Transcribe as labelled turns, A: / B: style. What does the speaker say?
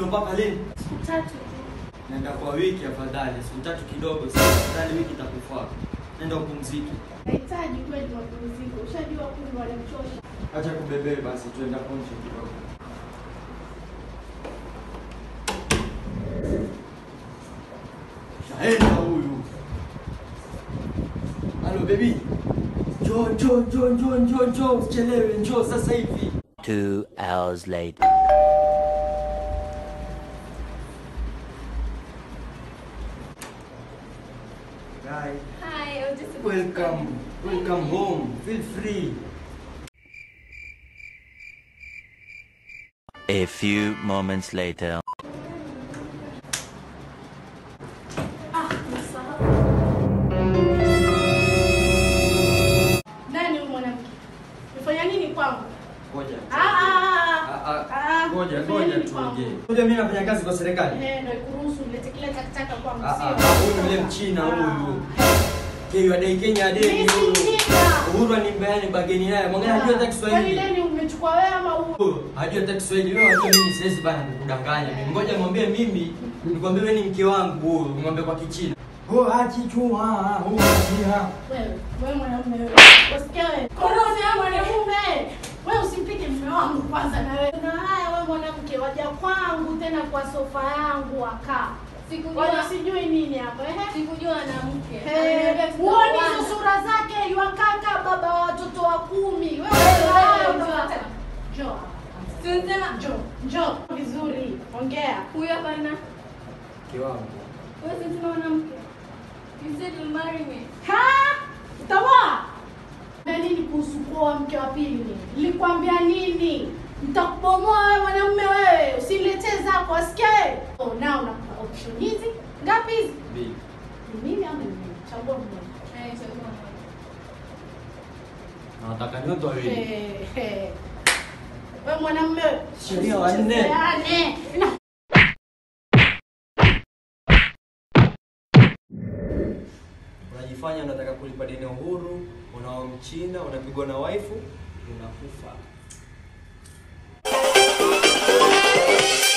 A: Ndio mpaka lini?
B: Siku tatu tu.
A: Nenda kwa wiki afadhali, siku tatu kidogo sana. Afadhali wiki itakufaa. Nenda upumzike.
B: Nahitaji kweli mapumziko. Ushajua kuli wanamchosha.
A: Acha kubebee basi, tuenda ponje kidogo. Shaenda huyu. Halo baby. Njoo, njoo, njoo, njoo, njoo, njoo, usichelewe, njoo sasa hivi.
C: Two hours later.
A: Guy,
B: Hi, I was just
A: welcome. Welcome home. Feel free.
C: A few moments later.
B: Ah, nimesahau. Nani huyu mwanamke? Umefanya nini kwangu?
A: Ngoja.
B: Ah, ah,
A: Ah,
B: ah.
A: ah,
B: Ah,
A: Ngoja,
B: umefanya
A: ngoja
B: nini kwangu?
A: tuongee. Ngoja mimi nafanya kazi kwa serikali.
B: Eh, ndio ikuruhusu ulete kile takataka kwangu,
A: Ah,
B: sio?
A: ah, ah, huyu yule mchina
B: Ah.
A: huyu. Kenya dai Kenya dai.
B: Mimi si mjinga.
A: Uhuru animbeani bageni naye. Mwangalia hajui hata
B: Kwani
A: Kiswahili.
B: deni umechukua wewe ama huyu?
A: Hajui hata Kiswahili. Wewe unajua mimi siwezi bana kukudanganya. Mimi ngoja mwambie mimi nikwambie wewe ni mke wangu huyu. Ng'ombe kwa Kichina. Oh, hachi chua, oh, hachi
B: Wewe, wewe mwanamume wewe. Usikia wewe. Korofi wewe mwanamume. Wewe usimpige mume wangu kwanza na wewe. Na haya wewe mwanamke waja kwangu tena kwa sofa yangu wakaa.
D: Sikujua
B: Waja sijui nini hapa eh?
D: sikujua na mke.
B: Eh, Huoni hizo sura zake yuakaka baba wa watoto wa kumi. Wewe
D: Wewe,
B: wewe
D: njoo
B: njoo.
D: hapa.
B: Njoo.
D: Tunasema
B: Njoo. Njoo vizuri. Ongea.
D: huyu hapa na
A: Mke wangu.
D: wewe si tuna mwanamke. You said you'll marry me.
B: Ha? Utawa? Na nini kuhusu kuoa mke wa pili? Nilikwambia nini? Nitakubomoa wewe mwanamume wewe. Usiniletee zako, asikia wewe. Oh, na unakupa option hizi. Ngapi hizi?
A: Mbili.
B: Ni mimi ama ni mimi? Chagua mmoja.
D: Eh, chagua moja.
A: Na Nataka nyote wawili.
B: Eh, eh. Wewe mwanamume wewe.
A: Sheria wanne.
B: Usichezeane. Na-
A: Unajifanya unataka kulipa deni Uhuru, unao mchina, unapigwa na waifu, unakufa.